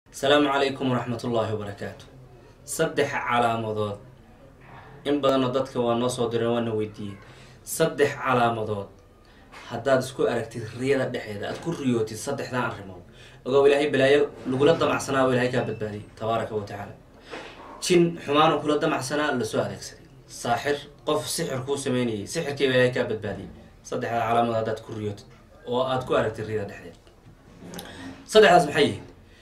asalaamu calaykum waraxmat ullaahi wabarakaatu saddex calaamadood in badanoo dadka waa noo soo direen waana weydiiyey saddex calaamadood haddaad isku aragtid riyada dhexeeda aad ku riyootid saddexdan arrimood ogow ilaahay balaayo lagula damacsanaa oo ilahay kaa badbaadiyay tabaaraka wa tacaala jin xumaanu kula damacsanaa lasoo adeegsaday saaxir qof sixir kuu sameynayay sixirkiiba ilahay kaa badbaadiyay saddexda calaamadood haddaad ku riyootid oo aad ku aragtid riyada dhexdeeda saddexdaas maxay yihiin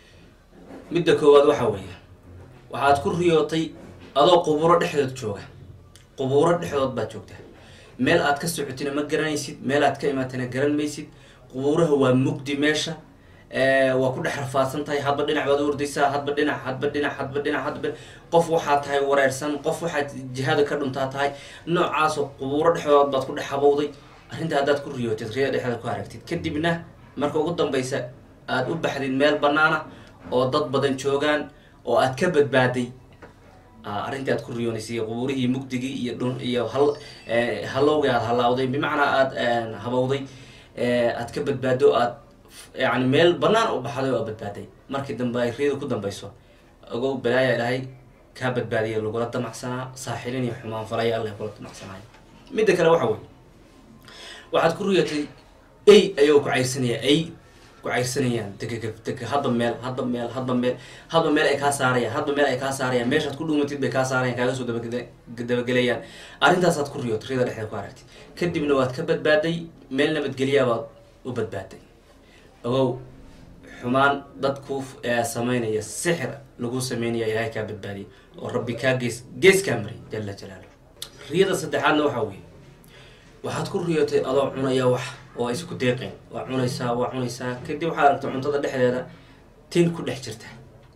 midda koowaad waxaa weeye waxaad ku riyootay adoo qubuuro dhexdood jooga qubuuro dhexdood baad joogtaa meel aad ka socotina ma garanaysid meel aad ka imaatana garan maysid qubuuraha waa mugdi meesha waa ku dhex rafaadsan tahay hadba dhinac baad u ordaysaa hadba dhinac hadba dhinac hadba dhinac hadba qof waxaad tahay wareersan qof waxaad jihada ka dhuntaa tahay noocaasoo qubuuro dhexdood baad ku dhex habowday arrinta haddaad ku riyootid riyada dhexda ku aragtid kadibna marka ugu dambaysa aada u baxdid meel banaana oo dad badan joogaan oo aad ka badbaaday arrintii aad ku riyoonaysay qubuurihii mugdigii iyo dhun iyo hal halowgii aad halaawday bimacnaa aada habowday aad ka badbaado aad yani meel banaan u baxday oo aad badbaaday markii dambe ay riyada ku dambayso ogow balaaya ilaahay kaa badbaadiya lagula damacsanaa saaxilin iyo xumaan falaya alla kula damacsanaayo midda kale waxa wey waxaad ku riyatay ay ayagoo ku cayrsanaya ay kucayrsanayaan degega deg hadba meel hadba meel hadba meel hadba meel ay kaa saarayaan hadba meel ay kaa saarayaan meeshaad ku dhuumatid bay kaa saarayan kaaga soo dabagelayaan arrintaasaad ku riyood riyada dhexdeed ku aragtid kadibna waad ka badbaaday meel nabadgelyabaad u badbaaday ogow xumaan dad ku sameynaya sixir lagu sameynaya ilaahay kaa badbaadiyay oo rabbi kaa gees gees kaa maray jala jalaalu riyada saddexaadna waxaa weeye waxaad ku riyootay adoo cunaya wax oo isku deeqeen waa cunaysaa waa cunaysaa kadib waxaad aragta cuntada dhexdeeda tin ku dhex jirta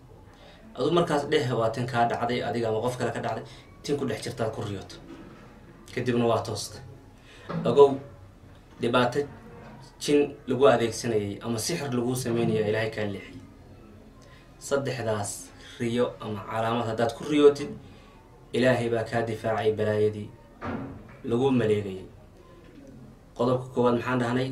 adu markaas dheh waa tin kaa dhacday adiga ama qof kale ka dhacday tin ku dhex jirtaad ku riyooto kadibna waa toosta ogow dhibaato jin lagu adeegsanayay ama sixir lagu sameynaya ilaahay kaa leexiyay saddexdaas riyo ama calaamad haddaad ku riyootid ilaahay baa kaa difaacay balaayadii lagu maleegayay qodobka koowaad maxaan dhahnay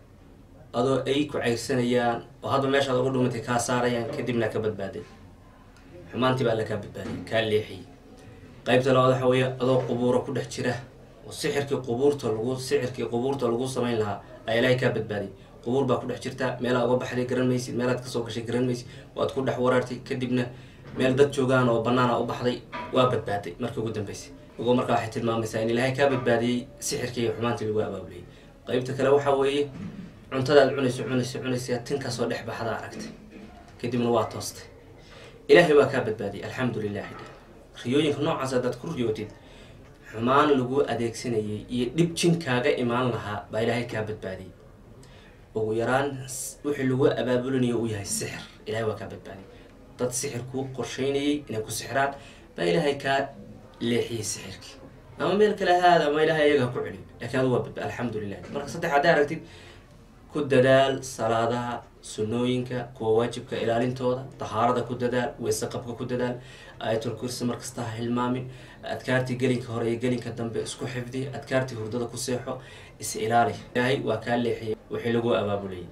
adoo ay ku cayrsanayaan oo hadba meeshaad uga dhumatay kaa saarayaan kadibna ka badbaaday xumaantii baa alla kaa badbaaday kaa leexiyay qaybta labaad waxa weeye adoo qubuuro ku dhex jira oo sixirkii qubuurta lagu sixirkii qubuurta lagu samayn lahaa ayaa ilaahay kaa badbaaday qubuur baa ku dhex jirta meelaad uga baxday garan maysid meelaad kasoo gashay garan maysid waad ku dhex waraartay kadibna meel dad joogaan oo banaana u baxday waa badbaaday markii ugu dambeysay ogo markaa waxay tilmaamaysaa in ilaahay kaa badbaadiyey sixirkii iyo xumaantii lagu abaabuliyay qaybta kale waxaa weeye cuntadaad cunayso cunayso cunaysa tinkaasoo dhex baxda aragtay kadibna waa toostay ilaahay waa kaa badbaadiyay alxamdu lilahi riyooyinka noocaas haddaad ku riyootid xumaan lagu adeegsanayay iyo dhib jin kaaga imaan lahaa baa ilaahay kaa badbaadiyay ugu yaraan wixii lagu abaabulinayo uu yahay sixir ilahay waa kaa badbaadiyay dad sixir kuu qorsheynayay inay ku sixiraan baa ilaahay kaa leexiyay sixirkii ama meel kale haada ama ilahay ayaga ha ku celiyo laakiin adu waa badba alxamdu lilah marka saddex hadday aragtid ku dadaal salaadaha sunnooyinka kuwa waajibka ilaalintooda tahaarada ku dadaal weyse qabka ku dadaal aayatul kursi markasta ha hilmaamin adkaartii gelinka hore iyo gelinka dambe isku xifdi adkaartii hurdada ku seexo is ilaali ilaahay waa kaa leexiyay wixii lagu abaabulayay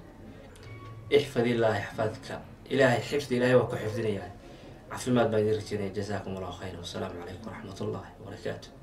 ixfad illaahi xafadka ilaahay xifdi ilahay waa ku xifdinayaa caafimaad baan idin rajeynaya jazaakum allahu khayra wasalaamu calaykum waraxmat ullahi wabarakaatu